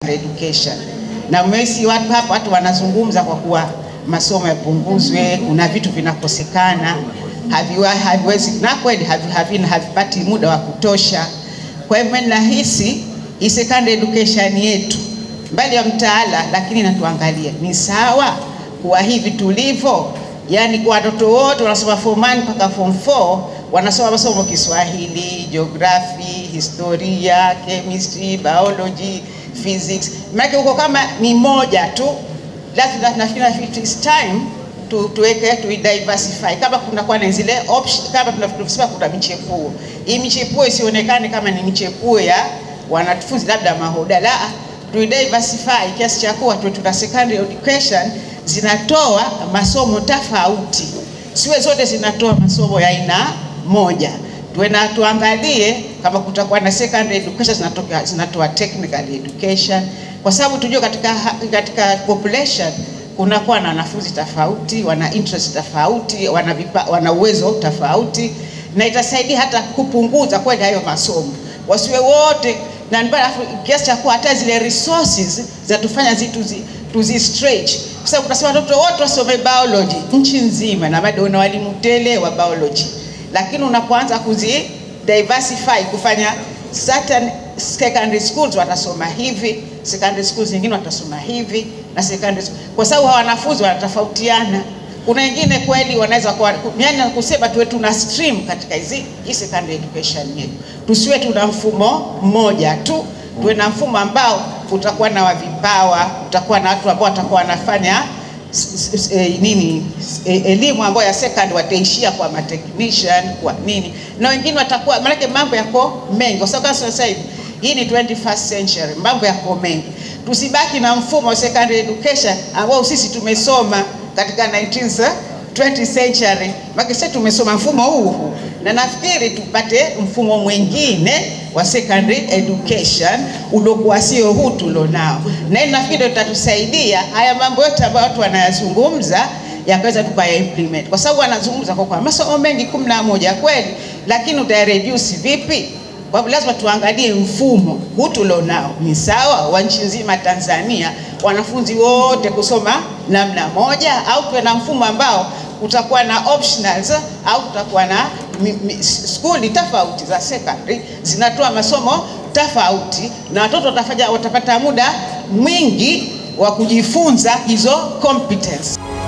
education na mmesi watu hapa watu wanazungumza kwa kuwa masomo yapunguzwe, kuna vitu vinakosekana, haviwa- haviwezi na kweli havi- havina havipati muda wa kutosha. Kwa hivyo mimi nahisi hii secondary education yetu mbali ya mtaala, lakini inatuangalia ni sawa kuwa hivi tulivyo, yani kwa watoto wote wanasoma form 1 mpaka form 4 wanasoma masomo Kiswahili, geography, historia, chemistry, biology, physics. Maana huko kama ni moja tu, lazima nafikiri it's time tu, tuweke tu diversify kama kuna kwa na zile option kama tunavyosema kuna michepuo. Hii michepuo isionekane kama ni michepuo ya wanafunzi labda mahoda, la tu diversify kiasi cha kuwa tu tuna secondary education zinatoa masomo tofauti, siwe zote zinatoa masomo ya aina moja. Tuwe na tuangalie kama kutakuwa na secondary education zinatoka zinatoa technical education, kwa sababu tujue katika katika population kunakuwa na wanafunzi tofauti, wana interest tofauti, wana, vipa, wana uwezo tofauti, na itasaidia hata kupunguza kweli hayo masomo, wasiwe wote na ndio alafu kiasi cha kuwa hata zile resources zinatufanya zi tuzi, tuzi stretch kwa sababu tunasema watoto wote wasome biology nchi nzima, na bado una walimu tele wa biology, lakini unapoanza kuzi diversify kufanya certain secondary schools watasoma hivi, secondary schools nyingine watasoma hivi na secondary school, kwa sababu hawa wanafunzi wanatofautiana. Kuna wengine kweli wanaweza kuwa yani, kusema tuwe tuna stream katika hizi hii secondary education yetu, tusiwe tuna mfumo mmoja tu, tuwe na mfumo ambao utakuwa na wavipawa, utakuwa na watu ambao watakuwa wanafanya s- s- eh, nini eh, elimu ambayo ya second wataishia kwa matechnician kwa nini, na wengine watakuwa maanake mambo yako mengi, kwa sababu kama sasa hivi hii ni 21st century, mambo yako mengi. Tusibaki na mfumo wa secondary education ambao sisi tumesoma katika 19th 20th century, maana sisi tumesoma mfumo huu huu, na nafikiri tupate mfumo mwingine wa secondary education uliokuwa sio huu tulionao, na hii nafikiri ndio itatusaidia haya mambo yote ambayo watu wanayazungumza yakaweza tukaya implement, kwa sababu wanazungumza kwa kwa masomo mengi kumi na moja kweli, lakini utareduce vipi? Kwa hivyo lazima tuangalie mfumo huu tulionao ni sawa wa nchi nzima Tanzania, wanafunzi wote kusoma namna moja, au tuwe na mfumo ambao utakuwa na optionals au tutakuwa na mi- mi- skuli tofauti za secondary zinatoa masomo tofauti, na watoto watafanya watapata muda mwingi wa kujifunza hizo competence.